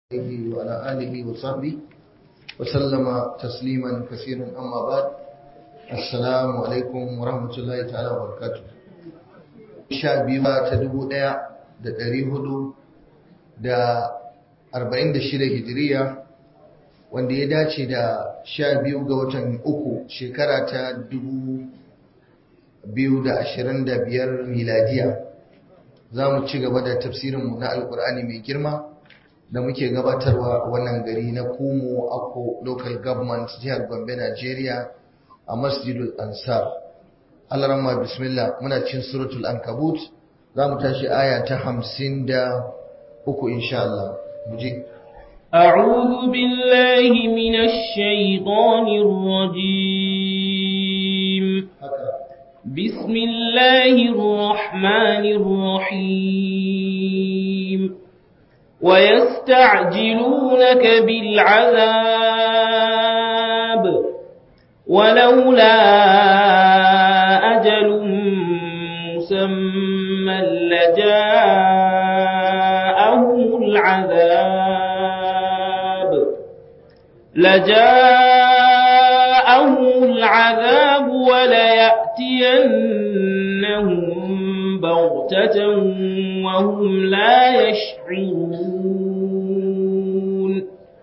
عليه وعلى آله وصحبه وسلم تسليما كثيرا أما بعد السلام عليكم ورحمة الله تعالى وبركاته sha biyu ta dubu ɗaya da ɗari hudu da arba'in da shida hijiriya wanda ya dace da sha biyu ga watan uku shekara ta dubu biyu da ashirin da biyar miladiya za mu ci gaba da tafsirinmu na alkur'ani mai girma da muke gabatarwa a wannan gari na kumo ako local government jihar gombe nigeria a masjidul ansar alarama bismillah muna cin suratul ankabut za mu tashi aya ta hamsin da uku insha Allah muje أعوذ بالله من الشيطان الرجيم بسم الله الرحمن الرحيم ويستعجلونك بالعذاب ولولا أجل مسمى لجاءهم العذاب لجاءهم العذاب وليأتينهم بغتة وهم لا يشعرون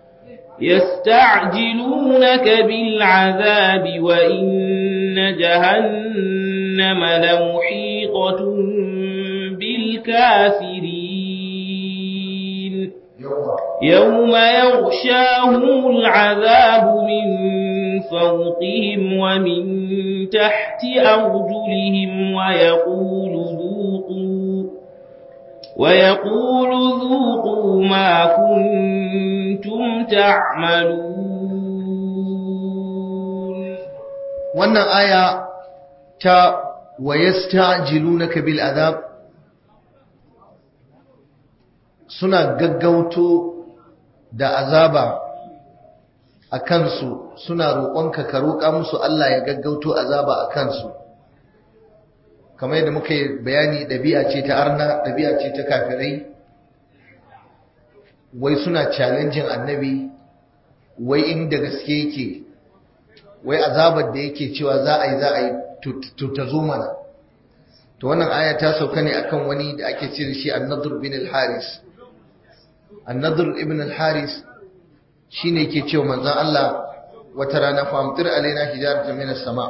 يستعجلونك بالعذاب وإن جهنم لمحيطة بالكافرين يوم يغشاهم العذاب من فوقهم ومن تحت أرجلهم ويقول ذوقوا ويقول ذوقوا ما كنتم تعملون wannan aya ta wayasta'jilunaka bil azab suna gaggauto da azaba a kansu suna roƙonka ka roƙa musu Allah ya gaggauto azaba a kansu kamar yadda muka yi bayani ɗabi'a ce ta arna ɗabi'a ce ta kafirai wai suna challenging annabi wai inda gaske yake wai azabar da yake cewa za a yi za a yi ta zo mana to wannan aya ta sauka ne akan wani da ake ce da shi annadur bin al-haris annadur ibn al-haris shine yake cewa manzon Allah wata rana famtir alaina hijaratan min as-sama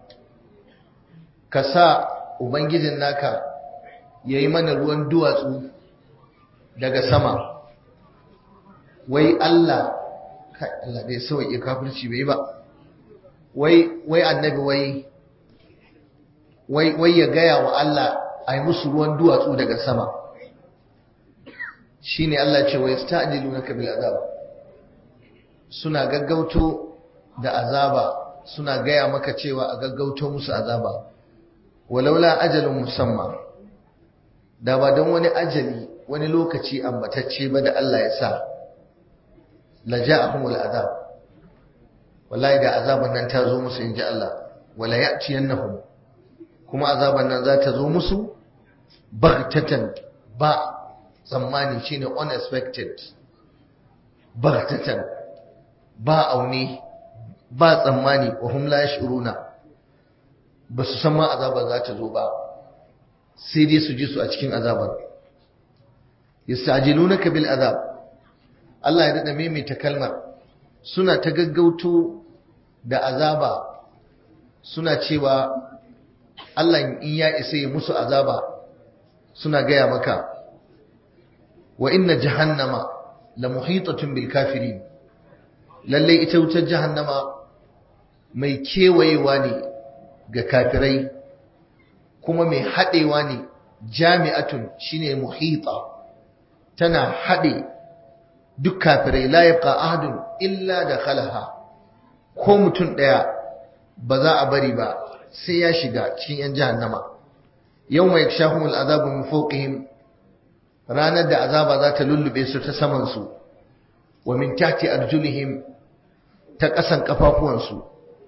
ka sa ubangijin naka yayi mana ruwan duwatsu daga sama wai Allah kai Allah bai sauke kafirci bai ba wai wai annabi wai wai wai ya gaya wa Allah ai musu ruwan duwatsu daga sama shine Allah ce wai sta'jilunaka bil azab suna gaggauto da azaba suna gaya maka cewa a gaggauto musu azaba walaula ajalun musamma da ba don wani ajali wani lokaci ambatacce ba da Allah ya sa la ja'ahumul azab wallahi da azaban nan ta zo musu inji Allah wala ya'tiyannahum kuma azaban nan za ta zo musu baghtatan ba tsammani shine unexpected baghtatan ba aune ba tsammani wa hum la yashuruna ba su san ma azaban za ta zo ba sai dai su ji su a cikin azaban yastajilunaka bil azab Allah ya dada maimaita kalmar suna ta gaggauto da azaba suna cewa Allah in ya isa ya musu azaba suna gaya maka wa inna jahannama la muhitatun bil kafirin lalle ita wutar jahannama mai kewayewa ne ga kafirai kuma mai haɗewa ne jami'atun shine muhita tana haɗe duk kafirai la yabqa ahadun illa dakhalaha ko mutum daya ba za a bari ba sai ya shiga cikin yan jahannama yawma yakshahumul azabu min fawqihim ranar da azaba za ta lullube su ta saman su wa min tahti arjulihim ta kasan kafafuwan su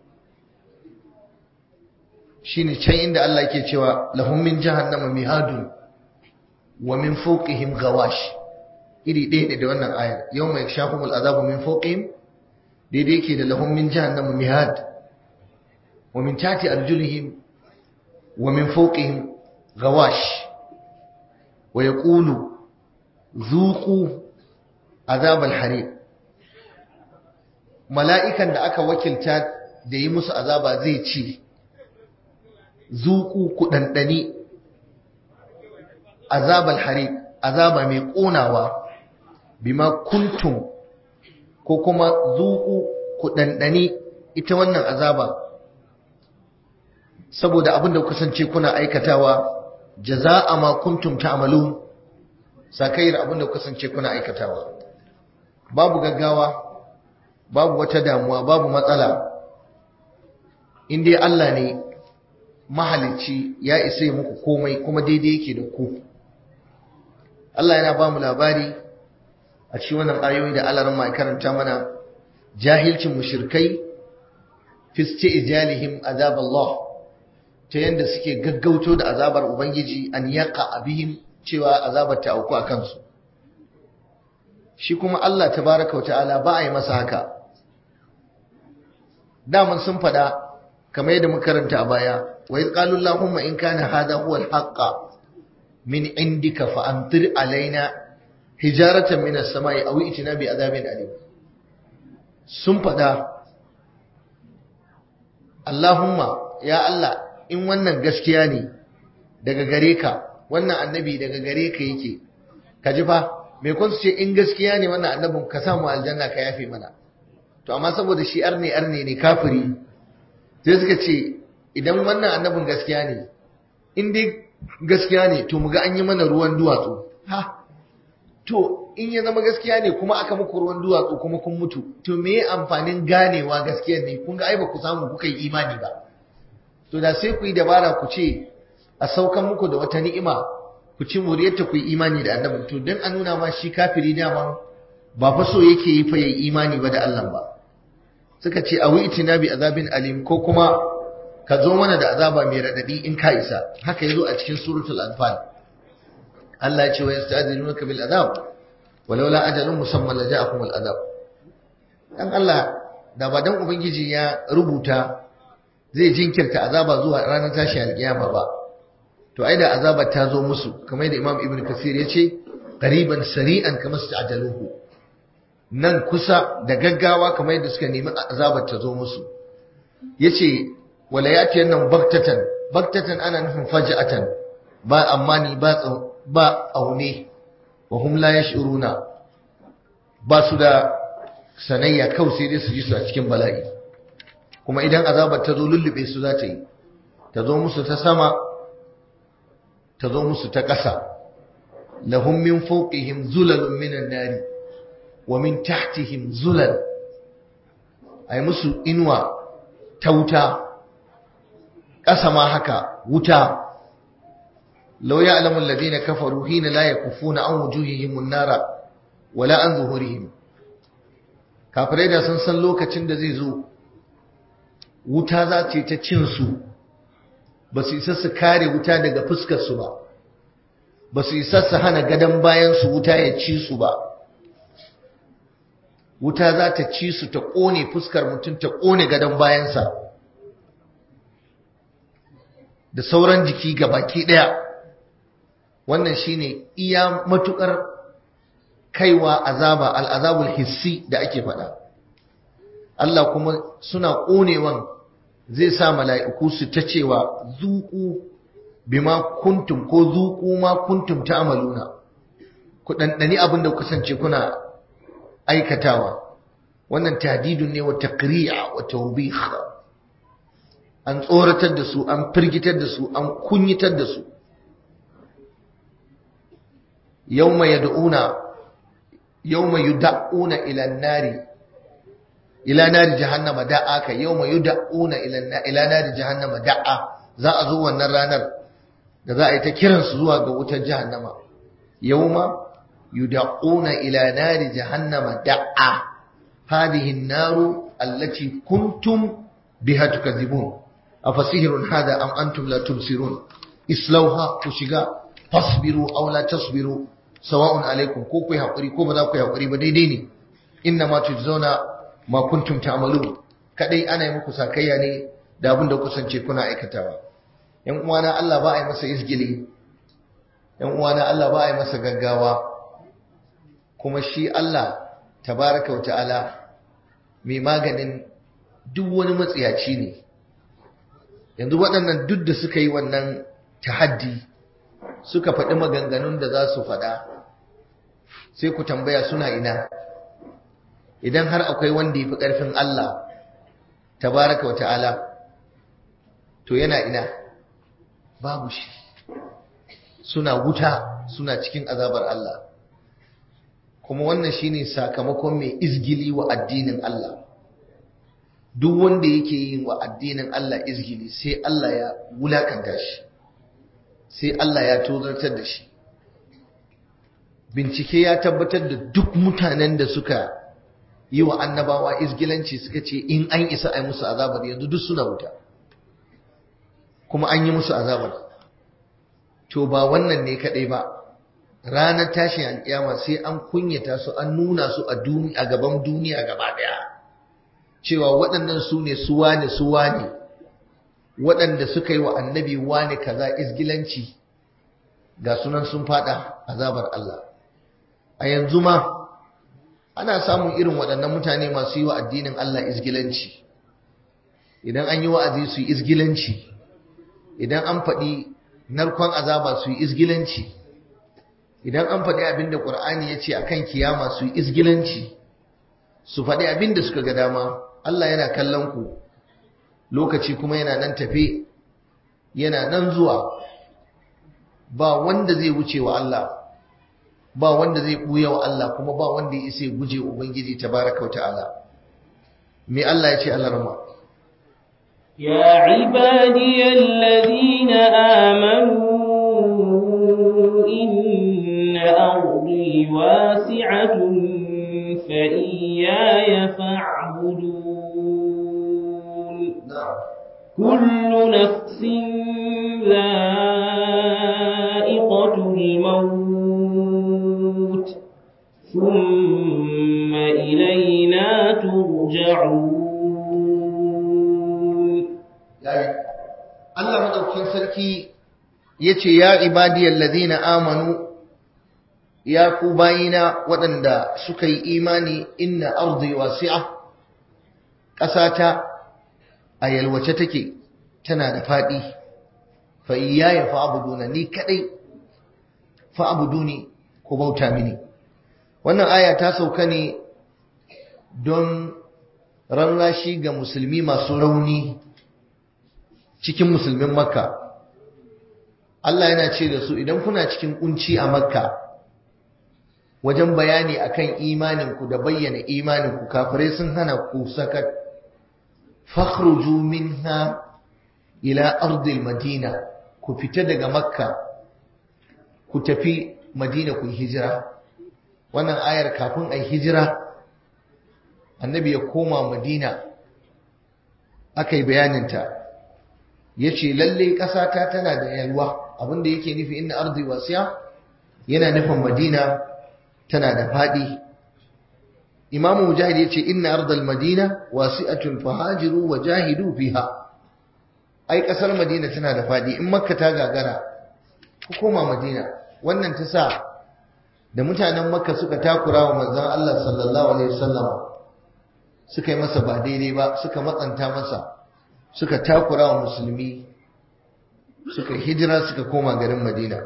shine can inda Allah yake cewa lahum min jahannama mihadun wa min fawqihim ghawash iri ɗaya ne da wannan ayar yau mai shafumul azabu min fawqihim daidai ke da lahum min jahannama mihad wa min tati arjulihim wa min fawqihim gawash wa yaqulu zuqu azab al-hariq mala'ikan da aka wakilta da yi musu azaba zai ce zuku ku ɗanɗani azabal hari azaba mai ƙonawa bima kuntum ko kuma zuku ku ɗanɗani ita wannan azaba saboda abin da kasance kuna aikatawa jaza'a ma kuntum ta'malun sakayar abin da kasance kuna aikatawa babu gaggawa babu wata damuwa babu matsala in dai Allah ne mahalicci ya isa yi muku komai kuma daidai yake da ku Allah yana ba mu labari a cikin wannan ayoyi da Allah mai karanta mana jahilcin mushrikai fi isti'jalihim azab Allah ta yanda suke gaggauto da azabar ubangiji an yaqa abihim cewa azabar ta auku a kansu shi kuma Allah tabaraka wa ta'ala ba a yi masa haka daman sun fada kamar yadda muka karanta a baya wa idh qalu allahumma in kana hadha huwa al-haqqa min indika fa amtir alaina hijaratan min as-sama'i aw itina bi adhabin alim sun fada Allahumma ya Allah in wannan gaskiya ne daga gare ka wannan annabi daga gare ka yake ka ji fa me kun ce in gaskiya ne wannan annabin ka samu aljanna ka yafe mana to amma saboda shi arne arne ne kafiri sai suka ce idan wannan annabin gaskiya ne in dai gaskiya ne to muga an yi mana ruwan duwatsu ha to in ya zama gaskiya ne kuma aka muku ruwan duwatsu kuma kun mutu to me amfanin ganewa gaskiya ne kun ga ai ba ku samu kuka yi imani ba to da sai ku yi dabara ku ce a saukan muku da wata ni'ima ku ci muriyarta ku yi imani da annabi to dan a nuna ma shi kafiri dama ba fa so yake yi fa yayi imani ba da Allah ba suka ce awi itina bi azabin alim ko kuma ka zo mana da azaba mai radadi in ka isa haka yazo a cikin suratul anfal Allah ya ce wa yasta'dinunaka bil azab walaula ajalun musamman laja'akum al azab dan Allah da ba dan ubangiji ya rubuta zai jinkirta azaba zuwa ranar tashi alkiyama ba to ai da azabar ta zo musu kamar da Imam Ibn Kathir ya ce qariban sari'an kamar ajaluhu nan kusa da gaggawa kamar yadda suka nemi azabar ta zo musu yace wala yati nan baktatan baktatan ana nufin faj'atan ba amani ba ba aune wa hum la yash'uruna ba su da sanayya kawai sai dai su ji su a cikin bala'i kuma idan azabar ta zo lullube su za ta yi ta zo musu ta sama ta zo musu ta ƙasa lahum min fawqihim zulalun minan nari wa min tahtihim zulal ay musu inuwa ta wuta ƙasa ma haka wuta law ya'lamu alladhina kafaru hina la yakufuna an wujuhihim an-nara wala an zuhurihim kafirai da sun san lokacin da zai zo wuta za ce ta cin su ba su isa su kare wuta daga fuskar su ba ba su isa su hana gadon bayan su wuta ya ci su ba wuta za ta ci su ta ƙone fuskar mutum ta ƙone gadon bayansa da sauran jiki ga baki ɗaya wannan shine iya matuƙar kaiwa azaba al'azabul hissi da ake faɗa Allah kuma suna ƙonewan zai sa mala'iku su ta cewa zuƙu bima kuntum ko zuƙu ma kuntum ta amaluna ku ɗanɗani abin da kasance kuna aikatawa wannan tahdidun ne wa taqri'a wa tawbih an tsoratar da su an firgitar da su an kunyitar da su yawma yad'una yawma yud'una ila an-nari ila nari jahannama da'a ka yawma yud'una ila ila nari jahannama da'a za a zo wannan ranar da za a yi ta kiransu zuwa ga wutar jahannama yawma يدعون إلى نار جهنم دعا هذه النار التي كنتم بها تكذبون أفسحر هذا أم أنتم لا تبصرون اصلوها كشغا فاصبروا أو لا تصبروا sawa'un alaikum ko ku yi haƙuri ko ba za ku yi haƙuri ba daidai ne inna ma tujzauna ma kuntum ta'malu kadai ana yi muku sakayya ne da abin da kusance kuna aikatawa yan uwana Allah ba a yi masa izgili yan uwana Allah ba a yi masa gaggawa kuma shi Allah tabaraka wa ta'ala mai maganin duk wani matsiyaci ne yanzu waɗannan duk da suka yi wannan tahaddi suka faɗi maganganun da za su faɗa sai ku tambaya suna ina idan har akwai wanda ya fi ƙarfin Allah tabaraka wa ta'ala to yana ina babu shi suna wuta suna cikin azabar Allah kuma wannan shine sakamakon mai izgili wa addinin Allah duk wanda yake yin wa addinin Allah izgili sai Allah ya wulakanta shi sai Allah ya tozartar da shi bincike ya tabbatar da duk mutanen da suka yi wa annabawa izgilanci suka ce in an isa a yi musu azabar yanzu duk suna wuta kuma an yi musu azabar to ba wannan ne kadai ba ranar tashin alƙiyama sai an kunyata su an nuna su a a gaban duniya gaba daya cewa waɗannan su ne su wane su wane waɗanda suka yi wa annabi wane kaza izgilanci ga sunan sun fada azabar Allah a yanzu ma ana samun irin waɗannan mutane masu yi wa addinin Allah izgilanci idan an yi wa'azi su yi izgilanci idan an faɗi narkon azaba su yi izgilanci idan an faɗi abin da ƙur'ani ya ce a kan kiyama su yi izgilanci su faɗi abin da suka ga dama Allah yana kallon ku lokaci kuma yana nan tafe yana nan zuwa ba wanda zai wuce wa Allah ba wanda zai ɓuya wa Allah kuma ba wanda ya isa guje Ubangiji tabaraka wa ta'ala me Allah ya ce Allah rama يا عبادي الذين آمنوا إن أرضي واسعة فإياي فاعبدون كل نفس ذائقة الموت ثم إلينا ترجعون Allah madaukin sarki yace ya ibadiyal ladina amanu ya ku bayina waɗanda suka yi imani inna ardi wasi'a ƙasata a yalwace take tana da faɗi fa iyaya fa'buduna ni kadai fa'buduni ku bauta mini wannan aya ta sauka ne don ranrashi ga musulmi masu rauni cikin musulmin makka Allah yana ce da su idan kuna cikin kunci a makka wajen bayani akan imaninku da bayyana imaninku kafirai sun hana ku sakat fakhruju minha ila ardil madina ku fita daga makka ku tafi madina ku hijira wannan ayar kafin ai hijira annabi ya koma madina aka yi bayaninta ya ce lalle ƙasata tana da yalwa abinda yake nufi inna arzi wasiya yana nufin madina tana da faɗi imamu mujahid ya ce inna ardal madina wasi'atun fahajiru wa jahidu fiha ai ƙasar madina tana da faɗi in makka ta gagara ku koma madina wannan ta sa da mutanen makka suka takura wa manzon Allah sallallahu alaihi wasallam suka yi masa ba daidai ba suka matsanta masa suka takura wa musulmi suka hijira suka koma garin madina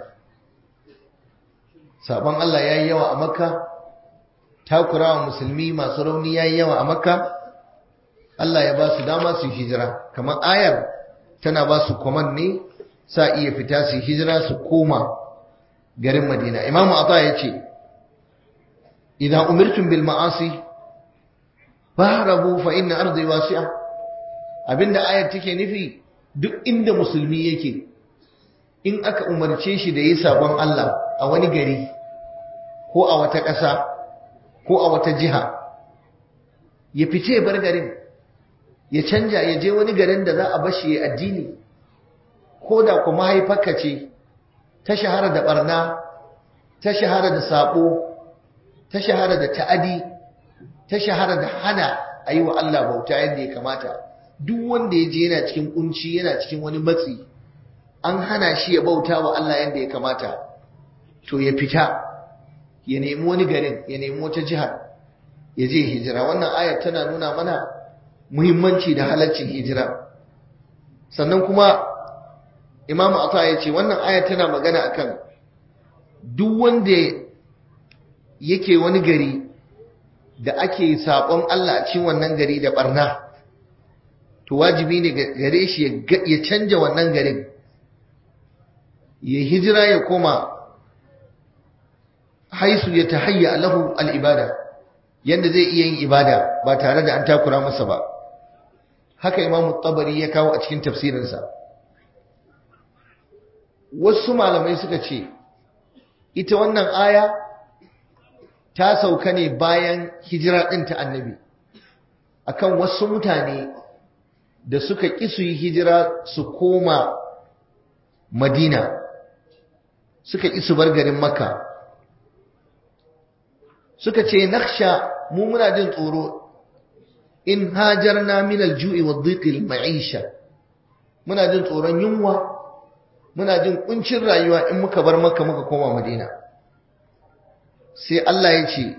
sabon Allah ya yi yawa a makka takura wa musulmi masu rauni ya yi yawa a makka Allah ya ba su dama su hijira kamar ayar tana ba su kwaman ne sa iya fita su hijira su koma garin madina imamu ata ya ce idan umirtum bil ma'asi fahrabu fa inna ardi wasi'a abinda ayar take nufi duk inda musulmi yake in aka umarce shi da yi sabon Allah a wani gari ko a wata ƙasa ko a wata jiha ya fice bar garin ya canja ya je wani garin da za a bashi ya addini ko da kuma haifarka ce ta shahara da barna ta shahara da sabo ta shahara da ta'adi ta shahara da hana a yi wa Allah bauta yadda ya kamata duk wanda ya je yana cikin kunci yana cikin wani matsi an hana shi ya bauta wa Allah yadda ya kamata to ya fita ya nemi wani garin ya nemi wata jihar ya je hijira wannan ayar tana nuna mana muhimmanci da halaccin hijira sannan kuma imamu ata ya ce wannan ayar tana magana akan duk wanda yake wani gari da ake saɓon Allah a cikin wannan gari da barna to wajibi ne gare shi ya canja wannan garin ya hijira ya koma haisu ya tahayya lahu al'ibada yadda zai iya yin ibada ba tare da an takura masa ba haka imamu tabari ya kawo a cikin tafsirinsa wasu malamai suka ce ita wannan aya ta sauka ne bayan hijira ɗin ta annabi akan wasu mutane da suka ƙi su yi hijira su koma madina suka ƙi su bar garin makka suka ce naksha mu muna jin tsoro in hajarna min aljui wa dhiqil ma'isha muna jin tsoron yunwa muna jin kuncin rayuwa in muka bar makka muka koma madina sai Allah ya ce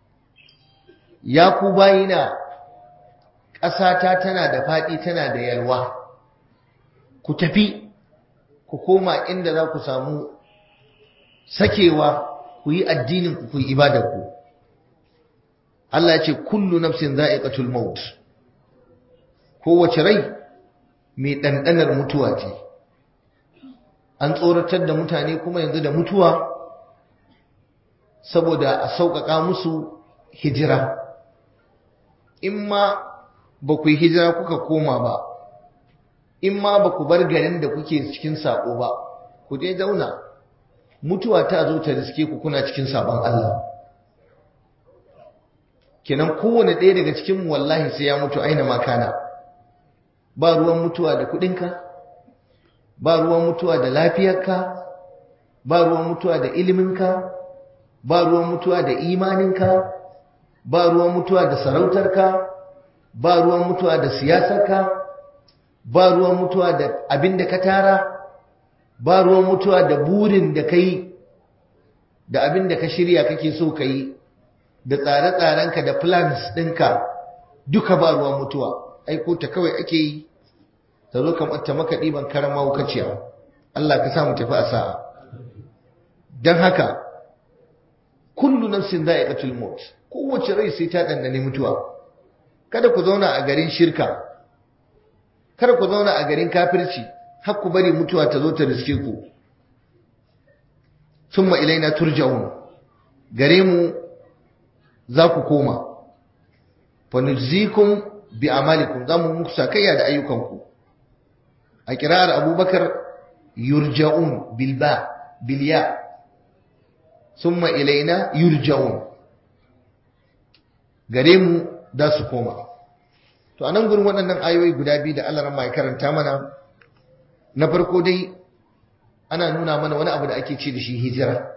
ya ku bayina ƙasata tana da faɗi tana da yalwa ku tafi ku koma inda za ku samu sakewa ku yi addinin ku ku yi ibadarku Allah ya ce kullu nafsin za'iqatul maut kowace rai mai ɗanɗanar mutuwa ce an tsoratar da mutane kuma yanzu da mutuwa saboda a sauƙaƙa musu hijira in ma ba ku yi hijira kuka koma ba in ma ba ku bar garin da kuke cikin saƙo ba ku dai zauna mutuwa ta zo ta riske ku kuna cikin sabon Allah kenan kowane ɗaya daga cikin wallahi sai ya mutu aina makana ba ruwan mutuwa da kuɗinka ba ruwan mutuwa da lafiyarka ba ruwan mutuwa da iliminka ba ruwan mutuwa da imaninka ba ruwan mutuwa da sarautarka ba ruwan mutuwa da siyasarka ba ruwan mutuwa da abin da ka tara ba ruwan mutuwa da burin da ka yi da abin da ka shirya kake so ka yi da tsare-tsarenka da plans ɗinka duka ba ruwan mutuwa aiko ta kawai ake yi ta zo kamar ta maka ɗiban karama wukaciya Allah ka samu tafi a sa'a don haka kullu nafsin za'iqatul maut kowace rai sai ta dandane mutuwa kada ku zauna a garin shirka kada ku zauna a garin kafirci har ku bari mutuwa ta zo ta riske ku summa ilaina turja'un gare mu za ku koma fa nujzikum bi amalikum za mu muku sakayya da ayyukanku a kirar abubakar yurja'un bilba bilya summa ilaina yurja'un gare mu da su koma to anan gurin waɗannan ayoyi guda biyu da Allah ya karanta mana na farko dai ana nuna mana wani abu da ake ce da shi hijira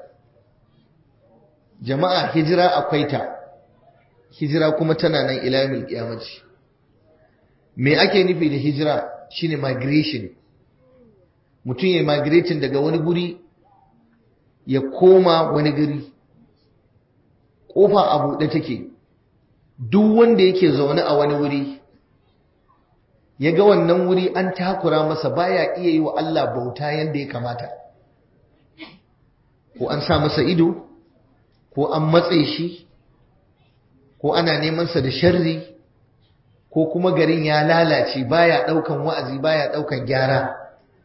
jama'a hijira akwai ta hijira kuma tana nan ila yawmil qiyamati me ake nufi da hijira shine migration mutum ya migrating daga wani guri ya koma wani guri kofa a buɗe take duk wanda yake zaune a wani wuri ya ga wannan wuri an takura masa baya iya yi wa Allah bauta yadda ya kamata ko an sa masa ido ko an matse shi ko ana neman sa da sharri ko kuma garin ya lalace baya daukan wa'azi baya daukan gyara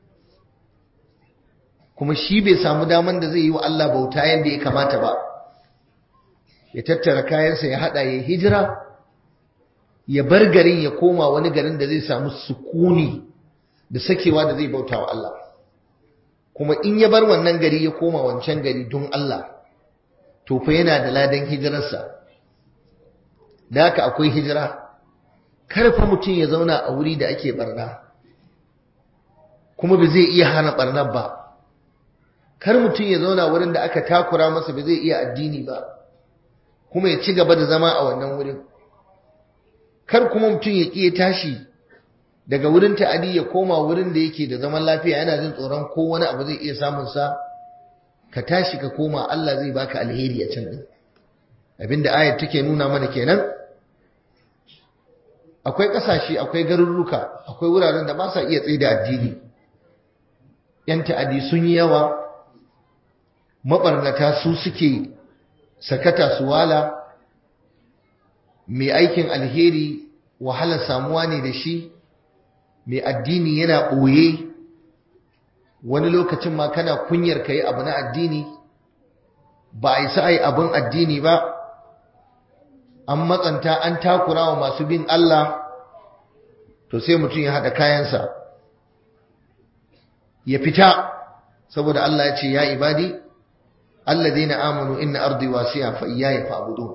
kuma shi bai samu daman da zai yi wa Allah bauta yadda ya kamata ba ya tattara kayansa ya hada ya hijira ya bar garin ya koma wani garin da zai samu sukuni da sakewa da zai bauta wa Allah kuma in ya bar wannan gari ya koma wancan gari don Allah to fa yana da ladan hijirarsa da haka akwai hijira karfa mutum ya zauna a wuri da ake barna kuma ba zai iya hana barnar ba kar mutum ya zauna wurin da aka takura masa ba zai iya addini ba kuma ya ci gaba da zama a wannan wurin kar kuma mutum ya ƙi ya tashi daga wurin ta'adi ya koma wurin da yake da zaman lafiya yana jin tsoron ko wani abu zai iya samun sa ka tashi ka koma Allah zai baka alheri a can din abinda ayat take nuna mana kenan akwai ƙasashe akwai garurruka akwai wuraren da ba sa iya tsaye da addini yan ta'adi sun yi yawa mabarnata su suke sakata su wala mai aikin alheri wahalar samuwa ne da shi mai addini yana ɓoye wani lokacin ma kana kunyar ka yi abu na addini ba a yi sa'ai abin addini ba an matsanta an takura wa masu bin Allah to sai mutum ya haɗa kayansa ya fita saboda Allah ya ce ya ibadi alladhina amanu inna ardi wasi'a fa iyaya fa'budun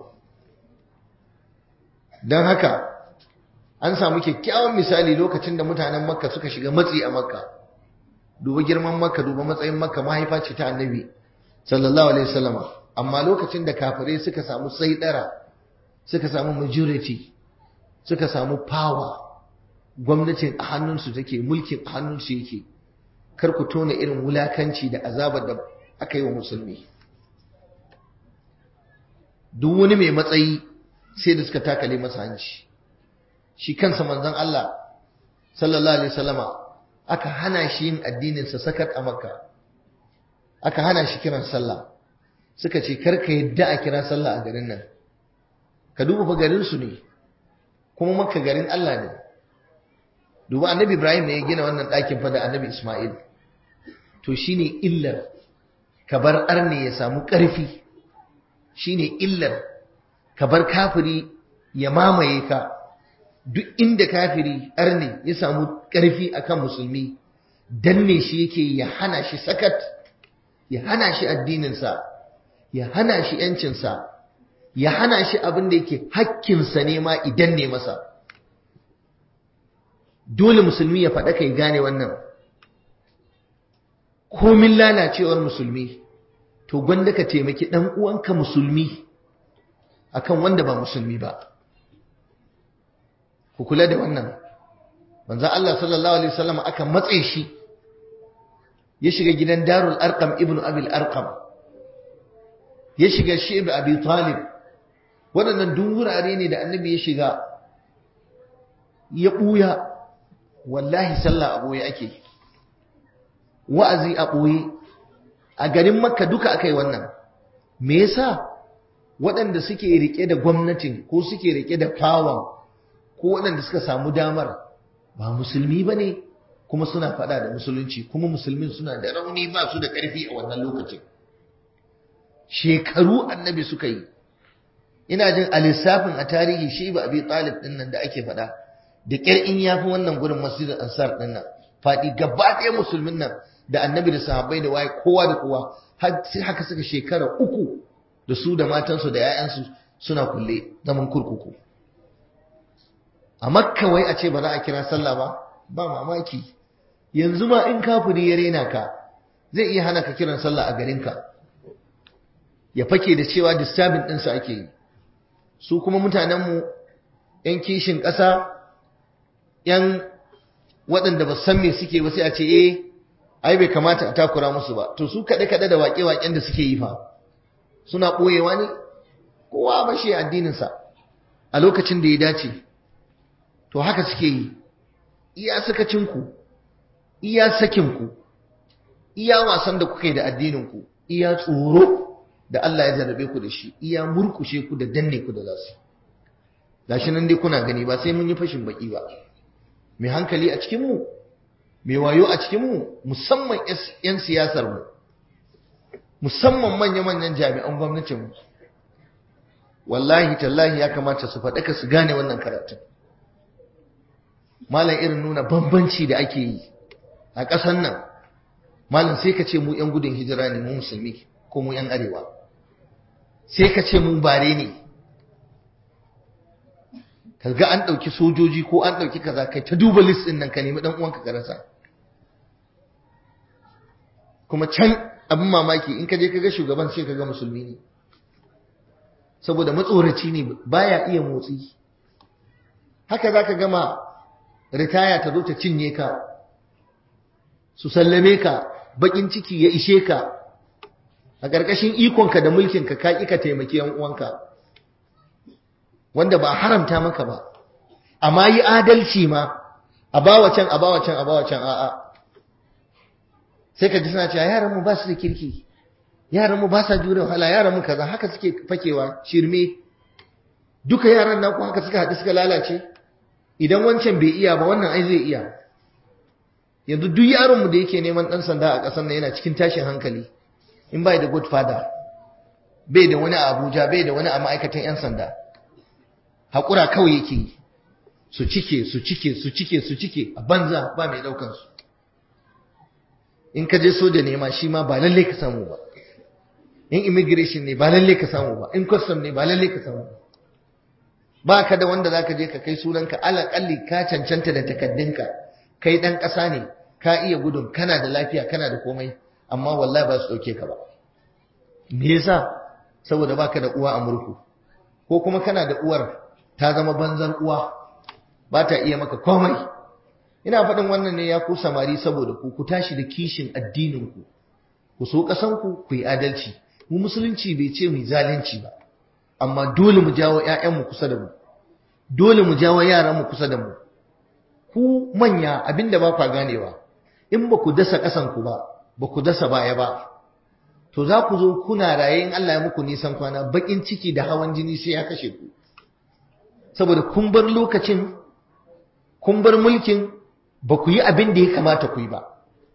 dan haka an samu kyakkyawan misali lokacin da mutanen makka suka shiga matsi a makka duba girman makka duba matsayin makka mahaifa ce ta annabi sallallahu alaihi wasallama amma lokacin da kafirai suka samu saidara suka samu majority suka samu power gwamnatin a hannunsu take mulkin a hannunsu yake kar ku tona irin wulakanci da azabar da aka yi wa musulmi duk wani mai matsayi sai da suka takale masa hanci shi kansa manzon Allah sallallahu alaihi wasallama aka hana shi yin addinin sa sakat a makka aka hana shi kiran sallah suka ce kar ka yadda a kira sallah a garin nan ka duba fa garin su ne kuma makka garin Allah ne duba annabi Ibrahim ne ya gina wannan ɗakin fa da annabi Ismail to shine illar ka bar arne ya samu ƙarfi shine illar ka bar kafiri ya mamaye ka duk inda kafiri arne ya samu ƙarfi akan musulmi danne shi yake ya hana shi sakat ya hana shi addininsa ya hana shi ‘yancinsa ya hana shi abin da yake hakkinsa ne ma idan ne masa dole musulmi ya faɗa kai gane wannan komin lalacewar musulmi to gwanda ka taimaki ɗan uwanka musulmi akan wanda ba musulmi ba ku kula da wannan manzo Allah sallallahu alaihi wasallam aka matse shi ya shiga gidan Darul Arqam ibnu Abil Arqam ya shiga Shib Abi Talib waɗannan duk wurare ne da annabi ya shiga ya ɓuya wallahi sallah a ɓoye ake wa'azi a ɓoye a garin makka duka aka yi wannan me yasa waɗanda suke rike da gwamnatin ko suke rike da fawon ko waɗanda suka samu damar ba musulmi ba ne kuma suna faɗa da musulunci kuma musulmin suna da rauni ba su da ƙarfi a wannan lokacin shekaru annabi suka yi ina jin a lissafin a tarihi shi ba abi talib ɗin nan da ake faɗa da ƙyar in ya fi wannan gurin masjidin ansar ɗin nan faɗi gaba ɗaya musulmin nan da annabi da sahabbai da waye kowa da kowa sai haka suka shekara uku da su da matansu da 'ya'yansu suna kulle zaman kurkuku a makka wai a ce ba za a kira sallah ba ba mamaki yanzu ma in kafiri ya rena ka zai iya hana ka kiran sallah a garinka ya fake da cewa disturbing ɗinsu ake yi su kuma mutanenmu 'yan kishin ƙasa 'yan waɗanda ba san me suke ba sai a ce eh ai bai kamata a takura musu ba to su kaɗe-kaɗe da waƙe-waƙen da suke yi fa suna ɓoyewa ne kowa ba shi addininsa a lokacin da ya dace to haka suke yi iya sakacinku iya sakinku iya wasan da kuka yi da addininku iya tsoro da Allah ya jarrabe ku da shi iya murkushe ku da danne ku da zasu gashi nan dai kuna gani ba sai mun yi fashin baki ba mai hankali a cikinmu mai wayo a cikinmu musamman 'yan siyasarmu musamman manya-manyan jami'an gwamnatinmu wallahi tallahi ya kamata su faɗaka su gane wannan karatun malam irin nuna bambanci da ake yi a ƙasan nan malam sai ka ce mu 'yan gudun hijira ne mu musulmi ko mu 'yan arewa sai ka ce mu bare ne kaga an ɗauki sojoji ko an ɗauki kaza kai ta duba list ɗin nan ka nemi ɗan uwanka ka rasa kuma can abin mamaki in ka je ka ga shugaban sai ka ga musulmi ne saboda matsoraci ne baya iya motsi haka za ka gama ritaya ta zo ta cinye ka su sallame ka bakin ciki ya ishe ka a ƙarƙashin ikonka da mulkinka ka ƙi ka taimaki yan uwanka wanda ba haramta maka ba amma yi adalci ma a bawa can a bawa can a bawa can a'a sai ka ji suna cewa yaran mu ba su da kirki yaran mu ba sa jure wahala yaran mu kaza haka suke fakewa shirme duka yaran naku haka suka haɗu suka lalace idan wancan bai iya ba wannan ai zai iya yanzu duk yaron mu da yake neman dan sanda a ƙasar nan yana cikin tashin hankali in bai da good father bai da wani a Abuja bai da wani a ma'aikatan yan sanda hakura kawai yake yi su cike su cike su cike su cike a banza ba mai daukan su in ka je soja ne ma shi ma ba lalle ka samu ba in immigration ne ba lalle ka samu ba in custom ne ba lalle ka samu ba ba ka da wanda zaka je ka kai sunanka alaƙalli ka cancanta da takaddunka kai dan ƙasa ne ka iya gudun kana da lafiya kana da komai amma wallahi ba su dauke ka ba me yasa saboda baka da uwa a murku ko kuma kana da uwar ta zama banzan uwa ba ta iya maka komai ina faɗin wannan ne ya ku samari saboda ku ku tashi da kishin addinin ku ku so ƙasan ku ku yi adalci mu musulunci bai ce mu zalunci ba amma dole mu jawo ƴaƴanmu kusa da mu dole mu jawo yaranmu kusa da mu ku manya abinda ba kwa ganewa in ba ku dasa ƙasan ku ba ba ku dasa baya ba to za ku zo kuna raye in Allah ya muku nisan kwana bakin ciki da hawan jini sai ya kashe ku saboda kun bar lokacin kun bar mulkin ba ku yi abin da ya kamata ku yi ba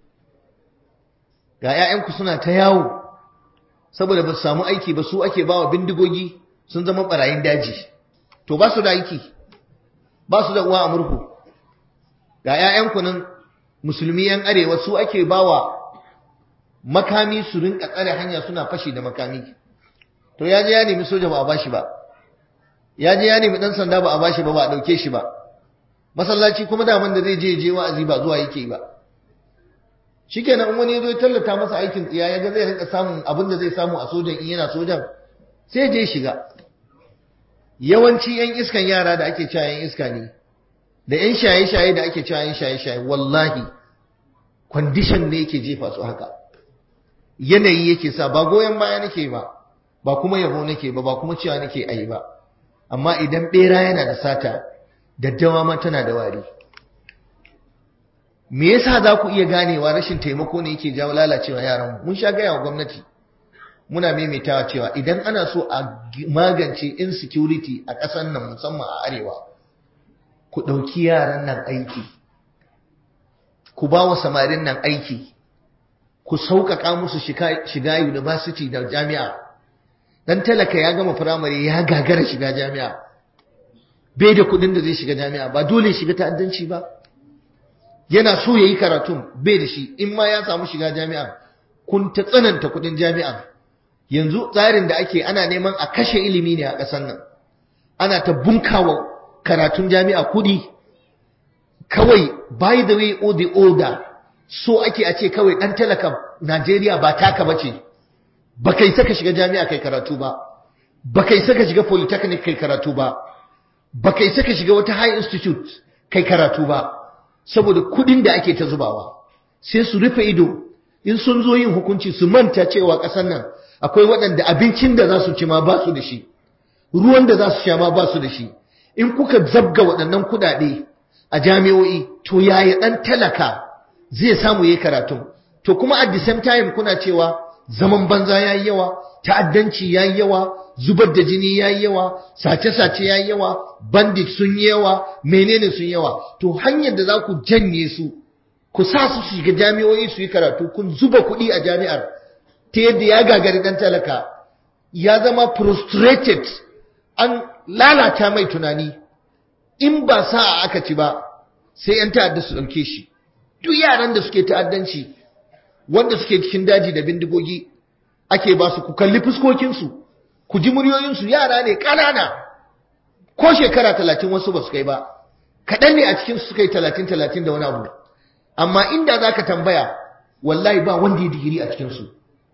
ga 'ya'yanku suna ta yawo saboda ba su samu aiki ba su ake bawa bindigogi sun zama barayin daji to ba su da aiki ba su da uwa a murhu ga 'ya'yanku nan musulmi 'yan arewa su ake bawa makami su rinka tsare hanya suna fashi da makami to ya je ya nemi soja ba a bashi ba ya je ya nemi dan sanda ba a bashi ba ba a dauke shi ba masallaci kuma daman da zai je je wa'azi ba zuwa yake ba shikenan in wani ya zo ya tallata masa aikin tsiya ya ga zai rinka samun abin da zai samu a sojan in yana sojan sai je shiga yawanci yan iskan yara da ake cewa yan iska ne da yan shaye-shaye da ake cewa yan shaye-shaye wallahi condition ne yake jefa su haka yanayi yake sa ba goyon baya nake ba ba kuma yabo nake ba ba kuma cewa nake ayi ba amma idan bera yana da sata daddawa ma tana da wari me yasa za ku iya ganewa rashin taimako ne yake jawo lalacewa yaran mun sha gaya wa gwamnati muna maimaitawa cewa idan ana so a magance insecurity a ƙasar nan musamman a arewa ku ɗauki yaran nan aiki ku ba wa samarin nan aiki ku sauƙaƙa musu shiga university da jami'a dan talaka ya gama firamare ya gagara shiga jami'a bai da kuɗin da zai shiga jami'a ba dole shiga ta'addanci ba yana so ya yi karatun bai da shi in ma ya samu shiga jami'a kun ta tsananta kuɗin jami'a yanzu tsarin da ake ana neman a kashe ilimi ne a ƙasar nan ana ta bunkawa karatun jami'a kuɗi kawai by the way or the order so ake a ce kawai ɗan talaka Najeriya ba taka ba ce ba kai saka shiga jami'a kai karatu ba ba kai saka shiga polytechnic kai karatu ba ba kai saka shiga wata high institute kai karatu ba saboda kuɗin da ake ta zubawa sai su rufe ido in sun zo yin hukunci su manta cewa ƙasar nan akwai waɗanda abincin da za su ci ma ba su da shi ruwan da za su sha ma ba su da shi in kuka zabga waɗannan kuɗaɗe a jami'o'i to yaya ɗan talaka zai samu yayi karatu to kuma at the same time kuna cewa zaman banza yayi yawa ta'addanci yayi yawa zubar da jini yayi yawa sace-sace yayi yawa bandit sun yi yawa menene sun yawa to hanyar da za ku janye su ku sa su su shiga jami'o'i su yi karatu kun zuba kuɗi a jami'ar ta yadda ya gagari ɗan talaka ya zama frustrated an lalata mai tunani in ba sa'a aka ci ba sai 'yan ta'adda su ɗauke shi duk yaran da suke ta'addanci wanda suke cikin daji da bindigogi ake ba su ku kalli fuskokinsu ku ji muryoyinsu yara ne ƙanana ko shekara talatin wasu ba su kai ba kaɗan ne a cikinsu suka yi talatin talatin da wani abu amma inda za ka tambaya wallahi ba wanda ya digiri a cikinsu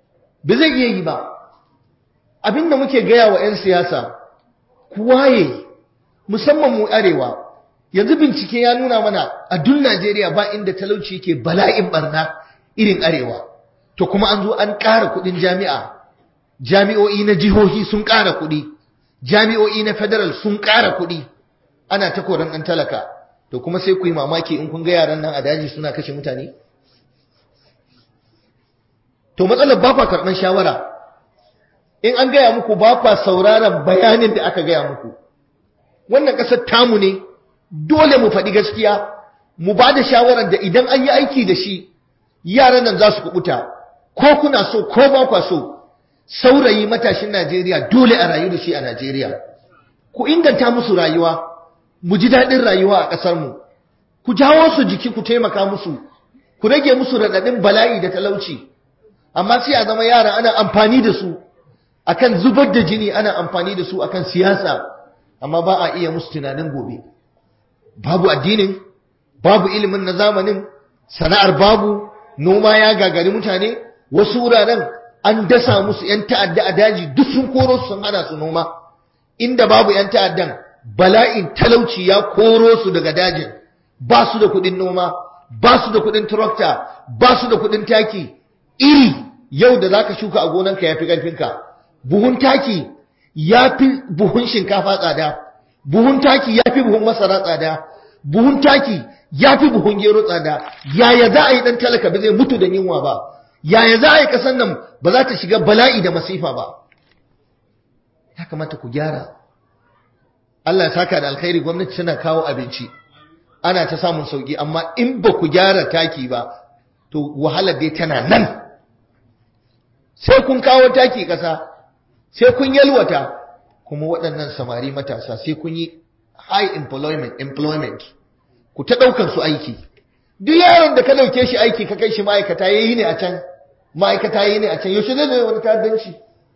ba zai iya yi ba abinda muke gaya wa 'yan siyasa ku waye musamman mu arewa yanzu bincike ya nuna mana a duk Najeriya ba inda talauci yake bala'in barna irin arewa to kuma an zo an ƙara kuɗin jami'a jami'o'i na jihohi sun ƙara kuɗi jami'o'i na federal sun ƙara kuɗi ana ta koran ɗan talaka to kuma sai ku yi mamaki in kun ga yaran nan a daji suna kashe mutane to matsalar ba kwa karɓar shawara in an gaya muku ba kwa sauraron bayanin da aka gaya muku wannan ƙasar tamu ne dole mu faɗi gaskiya mu ba da shawarar da idan an yi aiki da shi yaran nan za su kubuta ko kuna so ko ba kwa so saurayi matashin Najeriya dole a rayu da shi a Najeriya ku inganta musu rayuwa mu ji daɗin rayuwa a ƙasarmu ku jawo su jiki ku taimaka musu ku rage musu raɗaɗin bala'i da talauci amma sai a zama yara ana amfani da su akan zubar da jini ana amfani da su akan siyasa amma ba a iya musu tunanin gobe babu addinin babu ilimin na zamanin sana'ar babu noma ya gagari mutane wasu wuraren an dasa musu 'yan ta'adda a daji duk sun koro su sun hana su noma inda babu 'yan ta'addan bala'in talauci ya koro su daga dajin ba su da kuɗin noma ba su da kuɗin tractor ba su da kuɗin taki iri yau da zaka shuka a gonanka yafi ƙarfinka buhun taki yafi buhun shinkafa tsada buhun taki yafi buhun masara tsada buhun taki yafi buhun gero tsada yaya za a yi dan talaka ba zai mutu da yunwa ba yaya za a yi kasan nan ba za ta shiga bala'i da masifa ba ya kamata ku gyara Allah ya saka da alkhairi gwamnati tana kawo abinci ana ta samun sauki amma in ba ku gyara taki ba to wahalar dai tana nan sai kun kawo taki ƙasa sai kun yalwata kuma waɗannan samari matasa sai kun yi high employment employment ku ta ɗaukar su aiki duk yaron da ka ɗauke shi aiki ka kai shi ma'aikata yayi ne a can ma'aikata yayi ne a can yaushe zai zo wani ta'addanci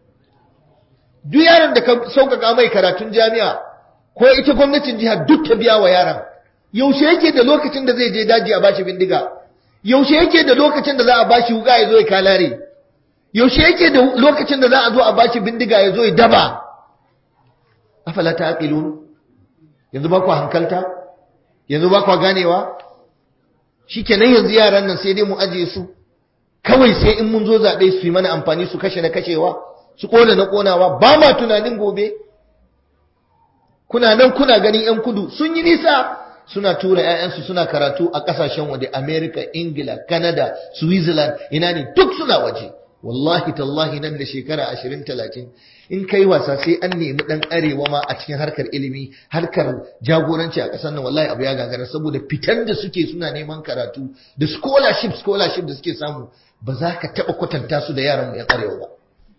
duk yaron da ka sauƙaƙa mai karatun jami'a ko ita gwamnatin jiha duk ta biya wa yaron yaushe yake da lokacin da zai je daji a bashi bindiga yaushe yake da lokacin da za a bashi wuka ya zo ya kalare yaushe yake da lokacin da za a zo a bashi bindiga ya zo ya daba afala taqilun yanzu ba ku hankalta yanzu ba ku ganewa shikenan yanzu yaran nan sai dai mu ajiye su kawai sai in mun zo zabe su yi mana amfani su kashe na kashewa su kona na konawa ba ma tunanin gobe kuna nan kuna ganin yan kudu sun yi nisa suna tura ƴaƴansu suna karatu a ƙasashen waje America, Ingila, Canada, Switzerland, ina ne duk suna waje. Wallahi tallahi nan da shekara ashirin talatin in kai wasa sai an nemi ɗan arewa ma a cikin harkar ilimi, harkar jagoranci a ƙasar nan wallahi abu ya gagara saboda fitan da suke suna neman karatu da scholarship scholarship da suke samu ba za ka taɓa kwatanta su da yaran mu ƴan arewa ba.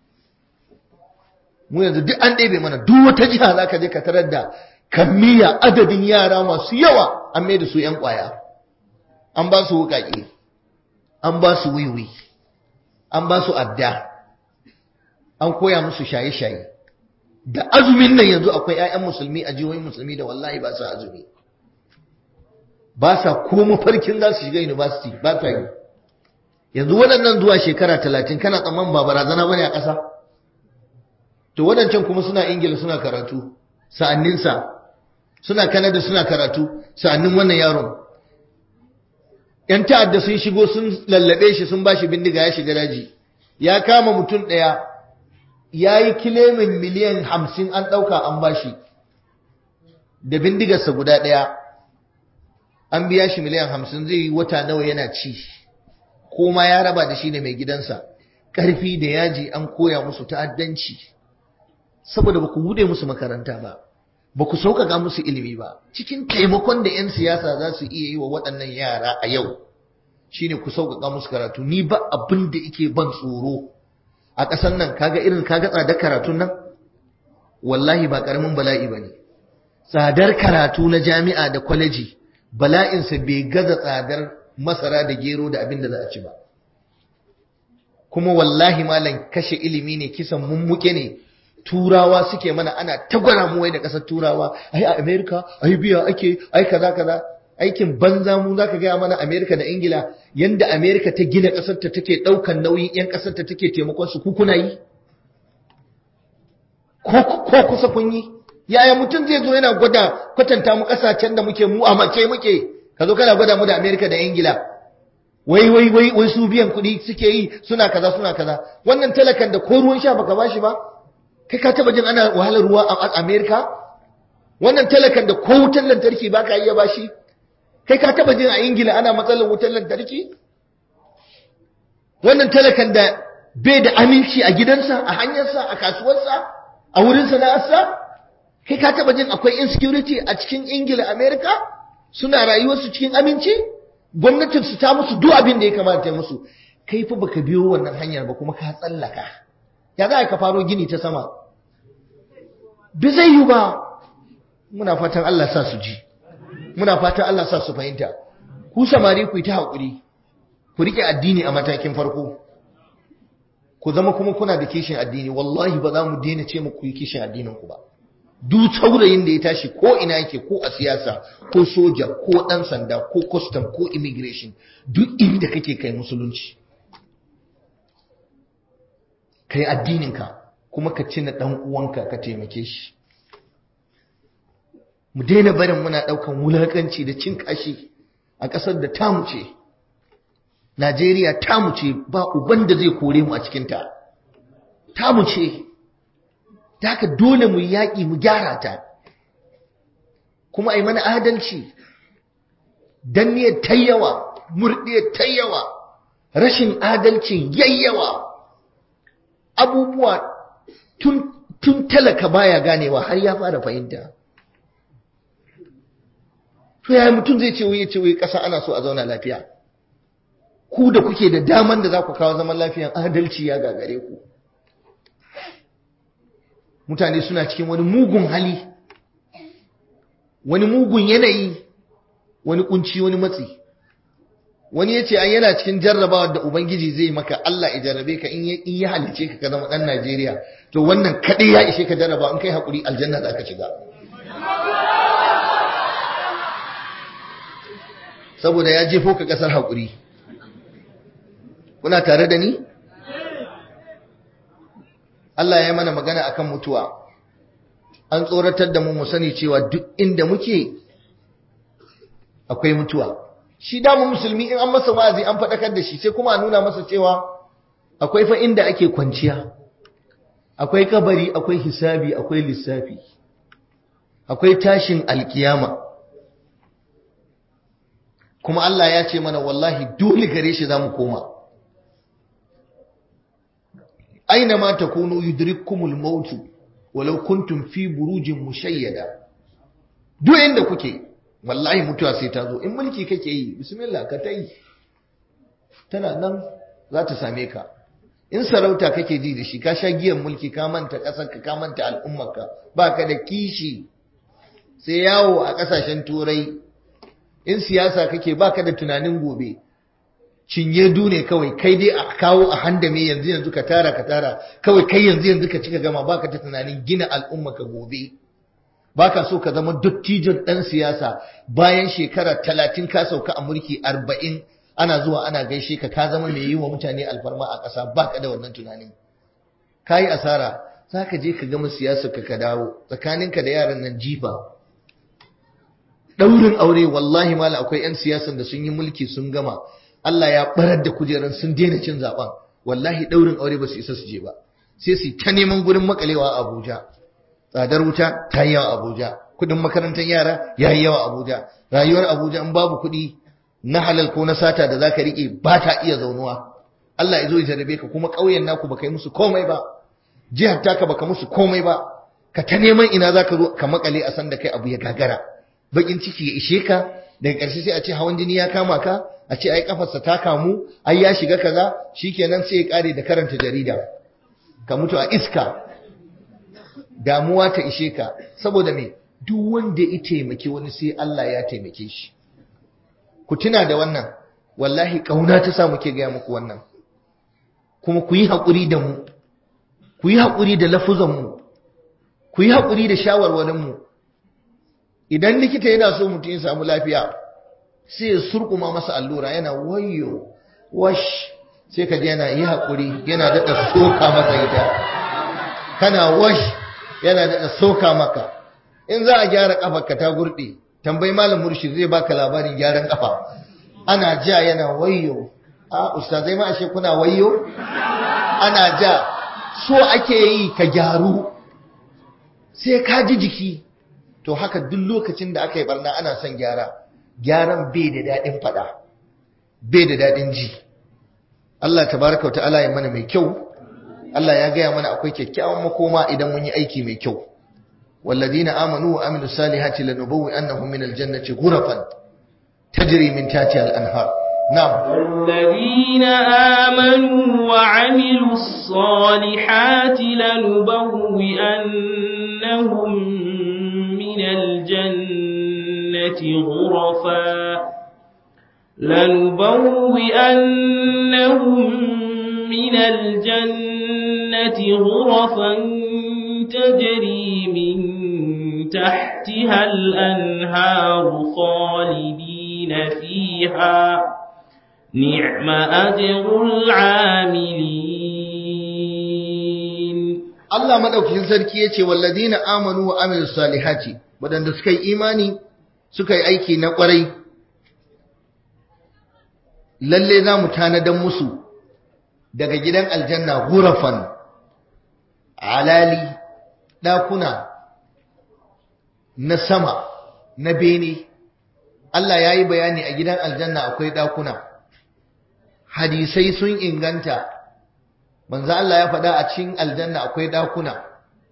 Mu yanzu duk an ɗebe mana duk wata jiha za ka je ka tarar da kammiya adadin yara masu yawa an mai da su ‘yan ƙwaya, an ba su wuƙaƙe, an ba su wiwi, an ba su adda, an koya musu shaye-shaye. Da azumin nan yanzu akwai ‘ya'yan musulmi a jihohin musulmi da wallahi ba su azumi. Ba sa ko mafarkin za su shiga university ba ta yi. Yanzu waɗannan zuwa shekara talatin kana tsamman ba barazana bane a ƙasa? To waɗancan kuma suna Ingila suna karatu, sa'anninsa suna Kanada suna karatu sa'annin wannan yaron ‘yan ta'adda sun shigo sun lallabe shi sun ba shi bindiga ya shiga daji ya kama mutum ɗaya ya yi kilemin miliyan hamsin an ɗauka an ba shi da bindigarsa guda ɗaya an biya shi miliyan hamsin zai yi wata nawa yana ci ko ma ya raba da shi ne mai gidansa ƙarfi da yaji an koya musu ta'addanci saboda ba ku bude musu makaranta ba ba ku sauƙaƙa musu ilimi ba cikin taimakon da 'yan siyasa za su iya yi wa waɗannan yara a yau shine ku sauƙaƙa musu karatu ni ba abin da yake ban tsoro a ƙasar nan kaga irin kaga tsadar karatun nan wallahi ba ƙaramin bala'i ba ne tsadar karatu na jami'a da kwaleji bala'insa bai gaza tsadar masara da gero da abin da za a ci ba kuma wallahi malam kashe ilimi ne kisan mummuke ne turawa suke mana ana tagwara mu wai da kasar turawa ai a America ai biya ake ai kaza kaza aikin banza mu zaka gaya mana Amerika da Ingila yanda Amerika ta gina ƙasar ta take ɗaukan nauyin 'yan ƙasar ta take taimakon su ku kuna yi ko kusa kun yi yaya mutum zai zo yana gwada kwatanta mu ƙasashen da muke mu a mace muke ka zo kana gwada mu da Amerika da Ingila wai wai wai wai su biyan kuɗi suke yi suna kaza suna kaza wannan talakan da ko ruwan sha baka bashi ba kai ka taba jin ana wahalar ruwa a Amerika wannan talakan da ko wutar lantarki baka iya bashi kai ka taba jin a Ingila ana matsalar wutar lantarki wannan talakan da bai da aminci a gidansa a hanyarsa a kasuwarsa a wurin sana'arsa kai ka taba jin akwai insecurity a cikin Ingila Amerika suna rayuwarsu cikin aminci gwamnatin su ta musu duk abin da ya kamata ya musu kai fa baka biyo wannan hanyar ba kuma ka tsallaka ya za ka faro gini ta sama bi zai yi ba muna fatan Allah sa su ji muna fatan Allah sa su fahimta ku samari ku yi ta haƙuri ku rike addini a matakin farko ku zama kuma kuna da kishin addini wallahi ba za mu daina ce muku yi kishin addinin ku ba duk saurayin da ya tashi ko ina yake ko a siyasa ko soja ko dan sanda ko custom ko immigration duk inda kake kai musulunci kai addininka kuma ka cina dan uwanka ka taimake shi mu daina barin muna daukan wulakanci da cin kashi a kasar da tamu ce Najeriya tamu ce ba uban da zai kore mu a cikinta tamu ce ta haka dole mu yaƙi mu gyara ta kuma a yi mana adalci danniyar ta yawa murɗiyar ta yawa rashin adalcin yayyawa abubuwa tun, tun talaka baya ganewa har ya fara fahimta to yaya mutum zai ce wuye ce wuye ƙasa ana so a zauna lafiya ku da kuke da daman da za ku kawo zaman lafiyan adalci ya gagare ku mutane suna cikin wani mugun hali wani mugun yanayi wani kunci wani matsi wani ya ce an yana cikin jarrabawa da ubangiji zai maka Allah ya jarrabe ka in ya halice ka ka zama ɗan Najeriya to wannan kaɗai ya ishe ka jarraba in kai haƙuri aljanna za ka shiga saboda ya jefo ka ƙasar haƙuri kuna tare da ni? Allah ya yi mana magana akan mutuwa an tsoratar da mu mu sani cewa duk inda muke akwai mutuwa shi damu musulmi in an masa wa'azi an faɗakar da shi sai kuma a nuna masa cewa akwai fa inda ake kwanciya akwai kabari akwai hisabi akwai lissafi akwai tashin alkiyama kuma Allah ya ce mana wallahi dole gare shi za mu koma aina ma takunu yudrikkumul maut walau kuntum fi burujin mushayyada duk inda kuke wallahi mutuwa sai ta zo in mulki kake yi bismillah ka tai tana nan za ta same ka in sarauta kake ji da shi ka sha giyan mulki ka manta kasar ka ka manta al'ummarka baka da kishi sai yawo a kasashen turai in siyasa kake baka da tunanin gobe cinye dune kawai kai dai a kawo a handame yanzu yanzu ka tara ka tara kawai kai yanzu yanzu ka cika gama baka ta tunanin gina al'umma ka gobe baka so ka zama dattijon dan siyasa bayan shekara talatin ka sauka a mulki arba'in ana zuwa ana gaishe ka ka zama mai yi wa mutane alfarma a ƙasa baka da wannan tunanin ka yi asara za ka je ka gama siyasa ka ka dawo tsakaninka da yaran nan jifa ɗaurin aure wallahi mala akwai 'yan siyasan da sun yi mulki sun gama Allah ya barar da kujeran sun daina cin zaben wallahi daurin aure ba su isa su je ba sai su ta neman gurin makalewa a Abuja tsadar wuta ta yi yawa Abuja kudin makarantar yara ya yi yawa Abuja rayuwar Abuja in babu kuɗi na halal ko na sata da zaka rike ba ta iya zaunuwa Allah ya zo ya jarabe ka kuma ƙauyen naku baka yi musu komai ba jihar taka baka musu komai ba ka ta neman ina zaka zo ka makale a san da kai abu ya gagara bakin ciki ya ishe ka daga ƙarshe sai a ce hawan jini ya kama ka a ce ai kafarsa ta kamu ai ya shiga kaza shikenan sai ya kare da karanta jarida ka mutu a iska damuwa ta ishe ka saboda me duk wanda ya taimake wani sai Allah ya taimake shi ku tuna da wannan wallahi kauna ta sa muke gaya muku wannan kuma ku yi haƙuri da mu ku yi haƙuri da lafuzan mu ku yi haƙuri da shawarwarin mu idan likita yana so mutum ya samu lafiya sai ya surkuma masa allura yana wayo wash sai ka ji yana yi haƙuri yana daɗa soka masa ita kana wash yana daɗa soka maka in za a gyara ƙafarka ta gurɗe tambayi malam murshid zai baka labarin gyaran ƙafa ana ja yana wayo a ustazai ma ashe kuna wayo ana ja so ake yi ka gyaru sai ka ji jiki to haka duk lokacin da aka yi barna ana son gyara gyaran bai da daɗin faɗa bai da daɗin ji Allah tabaraka wa ta'ala ya mana mai kyau Allah ya gaya mana akwai kyakkyawan makoma idan mun yi aiki mai kyau walladina amanu wa amilu salihati lanubawwi annahum min aljannati ghurafan tajri min tahtiha al-anhar na'am والذين آمنوا وعملوا الصالحات لنبوئنهم من الجنة غرفا لنبوئنهم من الجنة غرفا تجري من تحتها الأنهار خالدين فيها نعم أجر العاملين Allah madaukakin sarki yace walladina amanu wa amilus salihati wadanda suka yi imani suka yi aiki na kwarai lalle za mu tanadan musu daga gidan aljanna gurafan alali dakuna na sama na bene Allah ya yi bayani a gidan aljanna akwai dakuna hadisai sun inganta manzo Allah ya faɗa a cikin aljanna akwai ɗakuna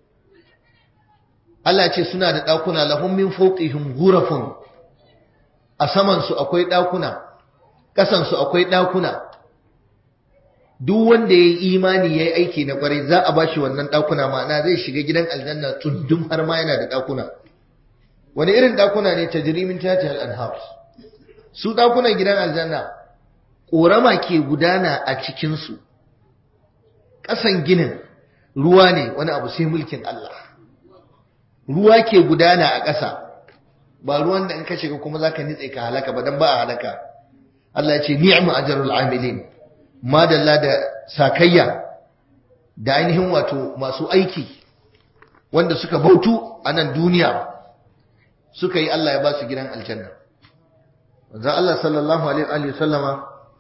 Allah ce suna da ɗakuna lahum min fawqihim ghurafun a saman su akwai ɗakuna ƙasan su akwai ɗakuna duk wanda yayi imani yayi aiki na kwarai za a bashi wannan ɗakuna ma'ana zai shiga gidan aljanna tundum har ma yana da ɗakuna wani irin ɗakuna ne tajrimin tatihal anhar su ɗakunan gidan aljanna ƙorama ke gudana a cikin su ƙasan ginin ruwa ne wani abu sai mulkin Allah ruwa ke gudana a ƙasa ba ruwan da in ka shiga kuma zaka nitse ka halaka ba dan ba a halaka Allah ya ce ni'mu ajrul amilin madalla da sakayya da ainihin wato masu aiki wanda suka bautu a nan duniya suka yi Allah ya ba su gidan aljanna manzo Allah sallallahu alaihi wa sallama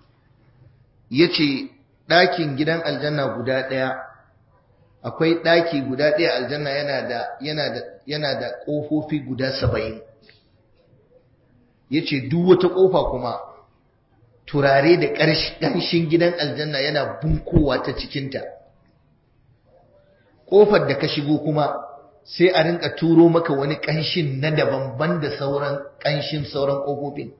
yace ɗakin gidan aljanna guda ɗaya akwai ɗaki guda ɗaya aljanna yana da yana da yana da ƙofofi guda saba'in yace duk wata ƙofa kuma turare da ƙanshin gidan aljanna yana bunkowa ta cikinta ƙofar da ka shigo kuma sai a rinka turo maka wani ƙanshin na daban ban da sauran ƙanshin sauran ƙofofin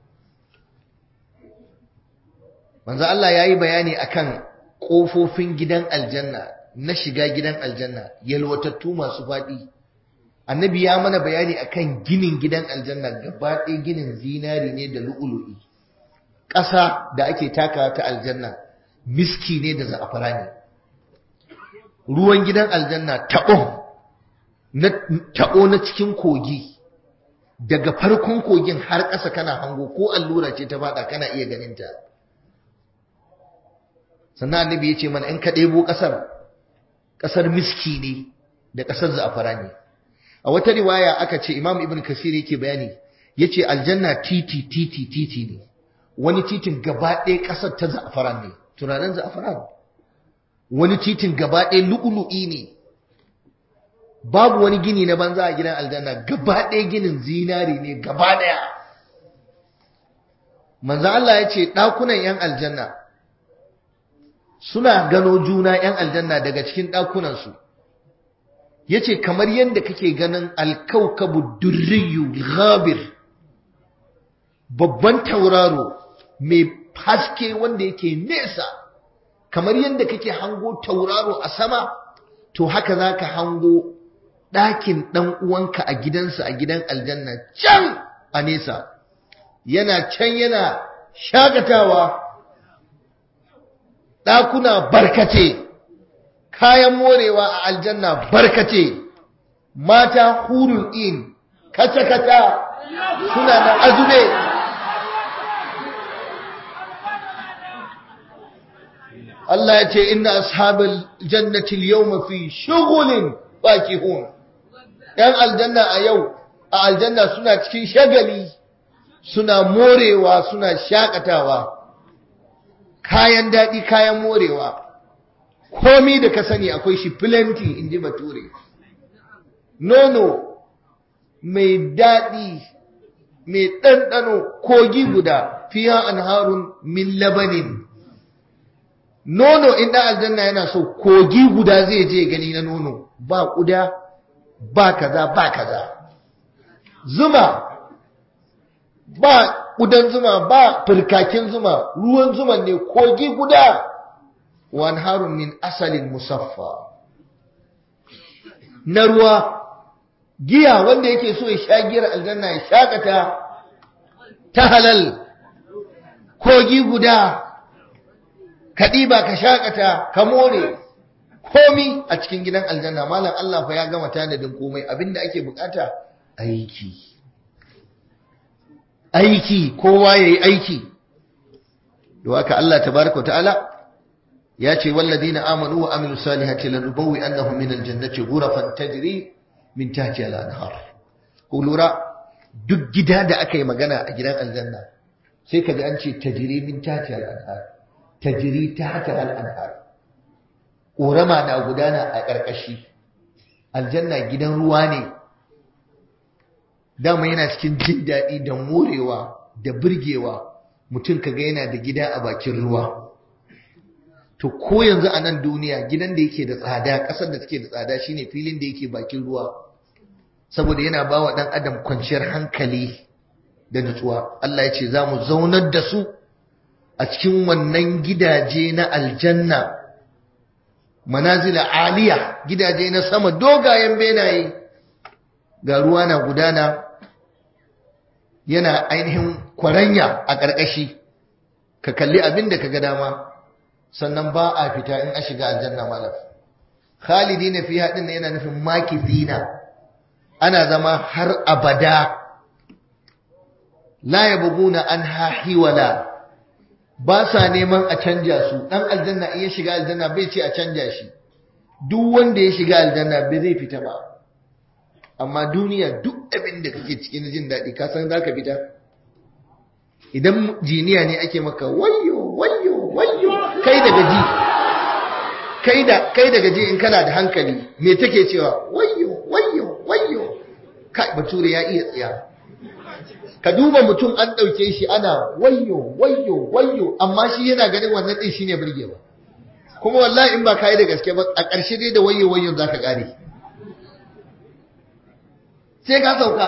manzo Allah ya yi bayani akan ƙofofin gidan aljanna na shiga gidan aljanna yalwatattu masu faɗi annabi ya mana bayani akan ginin gidan aljanna gaba ɗaya ginin zinari ne da lu'ulu'i ƙasa da ake taka ta aljanna miski ne da za'afara ne ruwan gidan aljanna taɓo na taɓo na cikin kogi daga farkon kogin har ƙasa kana hango ko allura ce ta faɗa kana iya ganin ta sannan annabi ya ce mana in ka ɗebo ƙasar ƙasar miski ne da ƙasar za'afara ne a wata riwaya aka ce imam ibn kasir yake bayani ya ce aljanna titi titi titi ne wani titin gaba ɗaya ƙasar ta za'afaran ne turaren za'afaran wani titin gaba ɗaya lu'ulu'i ne babu wani gini na banza a gidan aljanna gaba ɗaya ginin zinari ne gaba ɗaya manzo Allah ya ce ɗakunan 'yan aljanna suna gano juna 'yan aljanna daga cikin ɗakunansu ya ce kamar yadda kake ganin alkaukabu durriyu ghabir babban tauraro mai haske wanda yake nesa kamar yadda kake hango tauraro a sama to haka za ka hango ɗakin ɗan uwanka a gidansa a gidan aljanna can a nesa yana can yana shagatawa ɗakuna barkace kayan morewa a aljanna barkace mata hurun in kata-kata suna da azube Allah ya ce inna ashabal jannati al-yawma fi shughulin fakihun yan aljanna a yau a aljanna suna cikin shagali suna morewa suna shakatawa kayan daɗi kayan morewa komi da ka sani akwai shi plenty in ji bature nono mai daɗi mai ɗanɗano kogi guda fiya an harun min labanin nono in ɗan aljanna yana so kogi guda zai je gani na nono ba ƙuda ba kaza ba kaza zuma ba ƙudan zuma ba firkakin zuma ruwan zuma ne kogi guda wan harun min asalin musaffa na ruwa giya wanda yake so ya sha giyar aljanna ya shakata ta halal kogi guda kaɗiba ka shakata ka more komi a cikin gidan aljanna malam Allah fa ya gama tanadin komai abinda ake bukata aiki aiki kowa yayi aiki don haka Allah tabaraka ta'ala ya ce walladina amanu wa amilu salihati lanubawwi annahum min aljannati ghurafan tajri min tahtiha al-anhar ku lura duk gida da aka yi magana a gidan aljanna sai kaga an ce tajri min tahtiha al-anhar tajri tahtiha al-anhar ƙorama na gudana a ƙarƙashi aljanna gidan ruwa ne dama yana cikin jin daɗi da morewa da birgewa mutum kaga yana da gida a bakin ruwa to ko yanzu a nan duniya gidan da yake da tsada ƙasar da take da tsada shine filin da yake bakin ruwa saboda yana ba wa ɗan adam kwanciyar hankali da nutsuwa Allah ya ce za mu zaunar da su a cikin wannan gidaje na aljanna manazila aliya gidaje na sama dogayen benaye ga ruwa na gudana yana ainihin kwaranya a ƙarƙashi ka kalli abin da ka ga dama sannan ba a fita in a shiga aljanna malam khalidi na fi haɗin yana nufin makithina ana zama har abada la yabghuna anha hiwala ba sa neman a canja su dan aljanna in ya shiga aljanna bai ce a canja shi duk wanda ya shiga aljanna bai zai fita ba amma duniya duk abin da kake cikin jin daɗi ka san zaka fita idan jiniya ne ake maka wayyo wayyo wayyo kai da gaji kai da kai da gaji in kana da hankali me take cewa wayyo wayyo wayyo kai bature ya iya tsiya ka duba mutum an ɗauke shi ana wayyo wayyo wayyo amma shi yana ganin wannan ɗin shine burgewa kuma wallahi in ba ka yi da gaske ba a ƙarshe dai da wayyo wayyon za ka ƙare sai ka sauka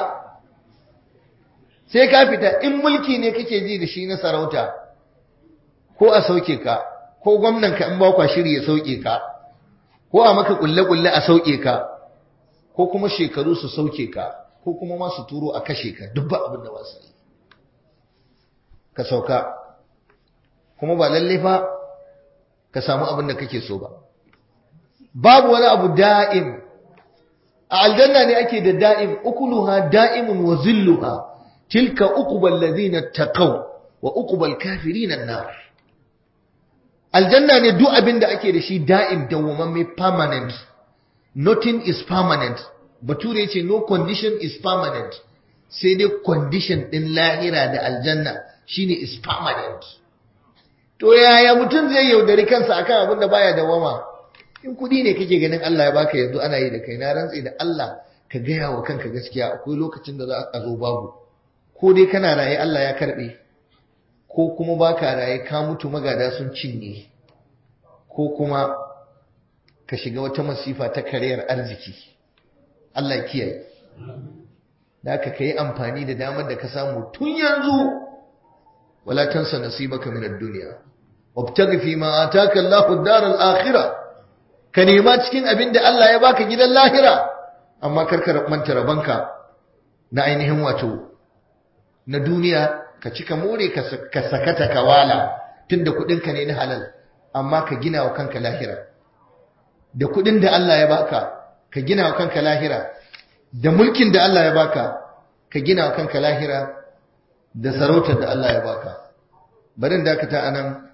sai ka fita in mulki ne kake ji da shi na sarauta ko a sauke ka ko gwamnan ka in ba kwa shiri ya sauke ka ko a maka kulle-kulle a sauke ka ko kuma shekaru su sauke ka ko kuma ma su turo a kashe ka duk ba abin da ba su yi ka sauka kuma ba lalle fa ka samu abin da kake so ba babu wani abu da'im a aljanna ne ake da da'im ukuluha da'imun wa zilluha tilka uqbal ladina taqaw wa uqbal kafirin an-nar aljanna ne duk abin da ake da shi da'im dawwamamme permanent nothing is permanent bature ya ce no condition is permanent sai dai condition ɗin lahira da aljanna shine is permanent to yaya mutum zai yaudari kansa akan abin da baya dawama in kudi ne kake ganin Allah ya baka yanzu ana yi da kai na rantsi da Allah ka gaya wa kanka gaskiya akwai lokacin da za a zo babu ko dai kana raye Allah ya karbe ko kuma baka raye ka mutu magada sun cinye ko kuma ka shiga wata masifa ta kariyar arziki Allah ya kiyaye da ka kai amfani da damar da ka samu tun yanzu wala tansa nasibaka min ad-dunya wabtaghi fi ma ataka Allahu ad-dar al-akhirah ka nema cikin abin da Allah ya baka gidan lahira amma karka manta rabanka na ainihin wato na duniya ka cika more ka sakata ka wala tunda kudinka ne na halal amma ka gina wa kanka lahira da kudin da Allah ya baka ka gina wa kanka lahira da mulkin da Allah ya baka ka gina wa kanka lahira da sarautar da Allah ya baka barin dakata anan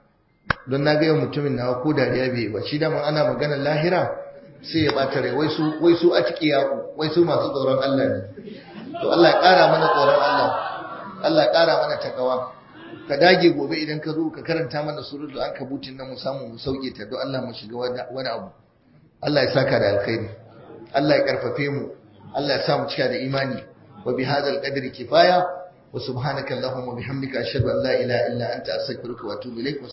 don na gaya mutumin nawa ko dariya bai ba shi daman ana magana lahira sai ya bata rai wai su wai su atqiya wai su masu tsoron Allah ne to Allah ya kara mana tsoron Allah Allah ya kara mana takawa ka dage gobe idan ka zo ka karanta mana suratul ankabutin nan mu samu mu sauke ta don Allah mu shiga wani abu Allah ya saka da alkhairi Allah ya karfafe mu Allah ya sa mu cika da imani wa bi hadzal qadri kifaya wa subhanaka allahumma bihamdika ashhadu an la ilaha illa anta astaghfiruka wa atubu ilaik